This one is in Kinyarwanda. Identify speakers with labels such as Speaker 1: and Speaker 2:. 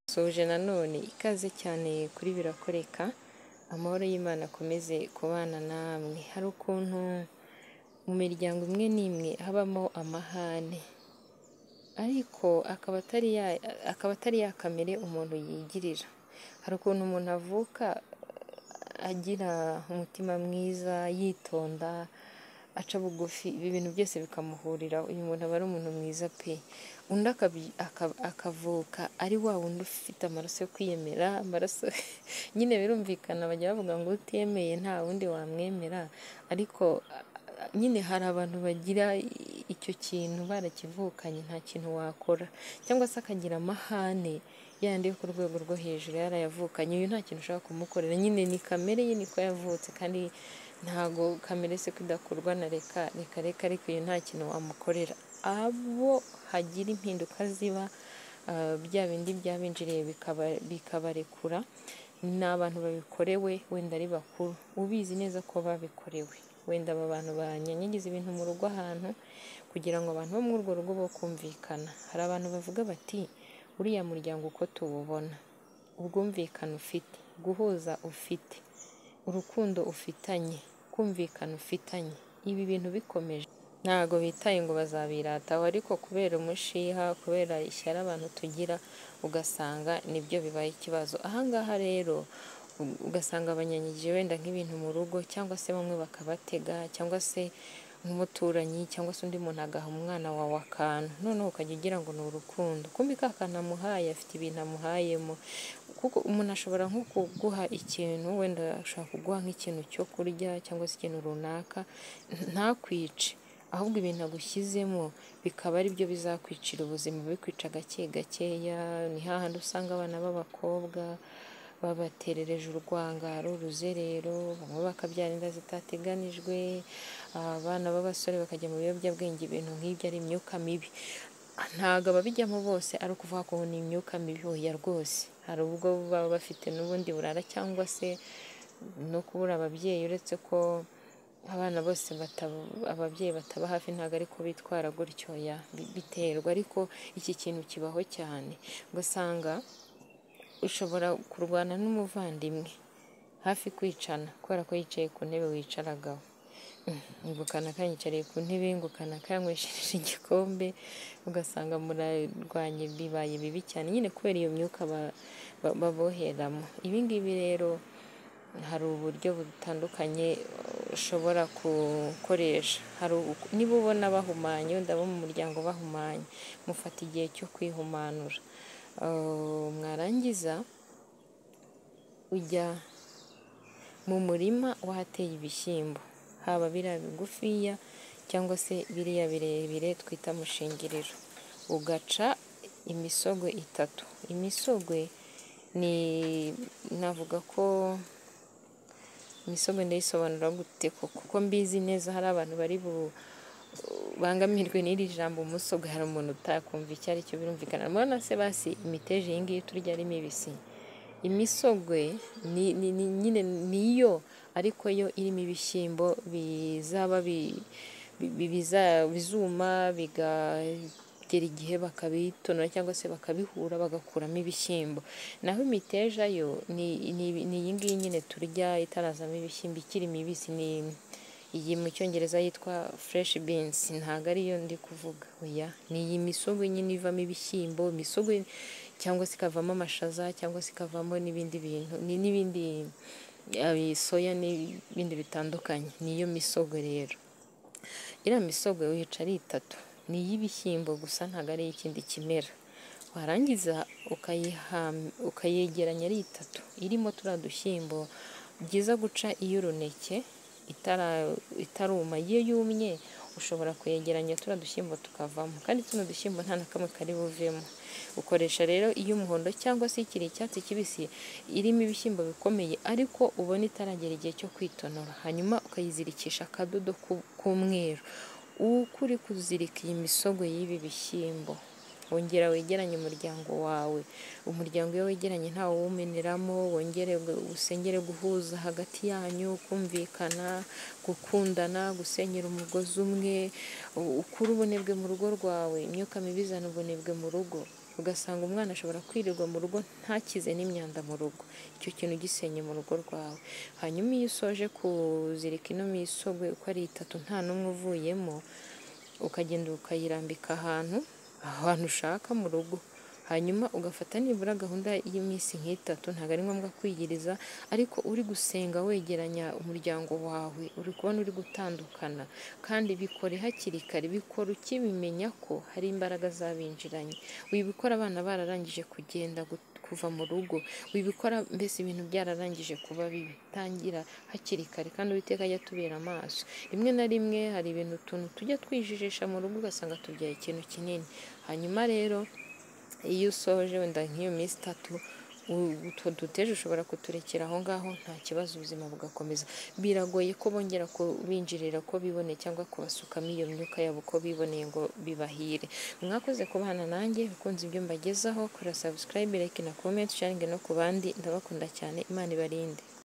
Speaker 1: dusoje nanone ikaze cyane kuri birakoreka amahoro y'Imana akomeze kubana namwe hari ukuntu mu miryango imwe n'imwe habamo amahane ariko akaba atari ya kamere umuntu yigirira hari ukuntu umuntu avuka agira umutima mwiza yitonda aca bugufi ibi bintu byose bikamuhurira uyu muntu aba ari umuntu mwiza pe undi akavuka ari wa wundi ufite amaraso yo kwiyemera amaraso nyine birumvikana bajya bavuga ngo utemeye nta wundi wamwemera ariko nyine hari abantu bagira icyo kintu barakivukanye nta kintu wakora cyangwa se akagira amahane yandi yo ku rwego rwo hejuru yarayavukanye uyu nta kintu ushobora kumukorera nyine ni kamere ye niko yavutse kandi ntago kamere se idakorwa na reka reka reka ariko uyu nta kintu wamukorera abo hagira impinduka ziba bya bindi byabinjiriye bikabarekura ni abantu babikorewe wenda ari bakuru ubizi neza ko babikorewe wenda aba bantu banyanyagiza ibintu mu rugo ahantu kugira ngo abantu bo muri urwo rugo bo kumvikana hari abantu bavuga bati uriya muryango uko tuwubona ubwumvikane ufite guhuza ufite urukundo ufitanye kumvikana ufitanye ibi bintu bikomeje ntabwo bitaye ngo bazabirataho ariko kubera umushiha kubera ishyari abantu tugira ugasanga nibyo bibaye ikibazo ahangaha rero ugasanga abanyanyagije wenda nk'ibintu mu rugo cyangwa se bamwe bakabatega cyangwa se nk'umuturanyi cyangwa se undi muntu agaha umwana wawe akantu noneho ukajya ugira ngo ni urukundo kumbi ka kantu amuhaye afite ibintu amuhayemo kuko umuntu ashobora nko kuguha ikintu wenda ashobora kuguha nk'ikintu cyo kurya cyangwa se ikintu runaka ntakwice ahubwo ibintu agushyizemo bikaba ari byo bizakwicira ubuzima bikwica gake gakeya ni hahandi usanga abana b'abakobwa babaterereje urwangaro uruzerero bamwe bakabyara inda zitateganijwe abana b'abasore bakajya mu biyobyabwenge ibintu nk'ibyo ari imyuka mibi ntabwo ababijyamo bose ari ukuvuga ko ni imyuka mibi hoya rwose hari ubwo baba bafite n'ubundi burara cyangwa se no kubura ababyeyi uretse ko abana bose ababyeyi bataba hafi ntabwo ari ko bitwara gutyo biterwa ariko iki kintu kibaho cyane ugasanga ushobora kurwana n'umuvandimwe hafi kwicana kubera ko yicaye ku ntebe wicaragaho ngo kanaka yicariye ku ntebe ngo kanaka yanyweshereje igikombe ugasanga murarwanye bibaye bibi cyane nyine kubera iyo myuka baboheramo ibi ngibi rero hari uburyo butandukanye ushobora gukoresha niba ubona bahumanye ndabo mu muryango bahumanye mufata igihe cyo kwihumanura mwarangiza ujya mu murima wahateye ibishyimbo haba biriya bigufiya cyangwa se biriya birebire twita mushingiriro ugaca imisogwe itatu imisogwe ni navuga ko imisogwe ndayisobanura gute kuko mbizi neza hari abantu bari bu bangamirwe n'iri jambo umusogwe hari umuntu utakumva icyo ari cyo birumvikana murabona se basi imiteja iyi ngiyi turya ari mibisi imisogwe nyine niyo ariko yo irimo ibishyimbo bizaba bizuma bigagera igihe bakabitonora cyangwa se bakabihura bagakuramo ibishyimbo naho imiteja yo ni iyi ngiyi nyine turya itarazamo ibishyimbo ikiri mibisi ni iyi mu cyongereza yitwa fresh beans ntabwo ariyo ndi kuvuga oya ni iyi misogo nyine ivamo ibishyimbo imisogo cyangwa se ikavamo amashaza cyangwa se ikavamo n'ibindi bintu n'ibindi soya n'ibindi bitandukanye niyo misogo rero iriya misogo wica ari itatu ni iy'ibishyimbo gusa ntabwo ari ikindi kimera warangiza ukayegeranya ari itatu irimo turiya dushyimbo byiza guca iy'uruneke itaruma iyo yumye ushobora kuyegeranya turiya dushyimbo tukavamo kandi tuno dushyimbo nta na kamwe kari buvemo ukoresha rero iy'umuhondo cyangwa se ikiri icyatsi kibisi irimo ibishyimbo bikomeye ariko ubona itaragera igihe cyo kwitonora hanyuma ukayizirikisha akadodo k'umweru uko uri kuzirika iyi misogwe y'ibi bishyimbo wongera wegeranye umuryango wawe umuryango iyo wegeranye ntawe uwumeneramo wongere usengere guhuza hagati yanyu kumvikana gukundana gusenyera umugozi umwe ukura ubunebwe mu rugo rwawe imyuka mibi izana ubunebwe mu rugo ugasanga umwana ashobora kwirirwa mu rugo ntakize n'imyanda mu rugo icyo kintu gisenye mu rugo rwawe hanyuma iyo usoje kuzirika ino misogwe uko ari itatu nta n'umwe uvuyemo ukagenda ukayirambika ahantu ahantu ushaka mu rugo hanyuma ugafata nibura gahunda y'iminsi nk'itatu ntabwo ari ngombwa kwigiriza ariko uri gusenga wegeranya umuryango wawe uri kubona uri gutandukana kandi bikore hakiri kare bikora ukibimenya ko hari imbaraga zabinjiranye wibikora abana bararangije kugenda gu- kuva mu rugo wibikora mbese ibintu byararangije kuba bibi tangira hakiri kare kandi uwiteka ajya atubera amaso rimwe na rimwe hari ibintu utuntu tujya twijijisha mu rugo ugasanga tubyaye ikintu kinini hanyuma rero iyo usoje wenda nk'iyo minsi itatu u- utwo duteje ushobora kuturekera aho ngaho nta kibazo ubuzima bugakomeza biragoye ko bongera kubinjirira ko biboneye cyangwa kubasukamo iyo myuka yabo uko biboneye ngo bibahire mwakoze kubana nanjye bikunze ibyo mbagezaho kora subscribe like na comment sharing no ku bandi ndabakunda cyane imana ibarinde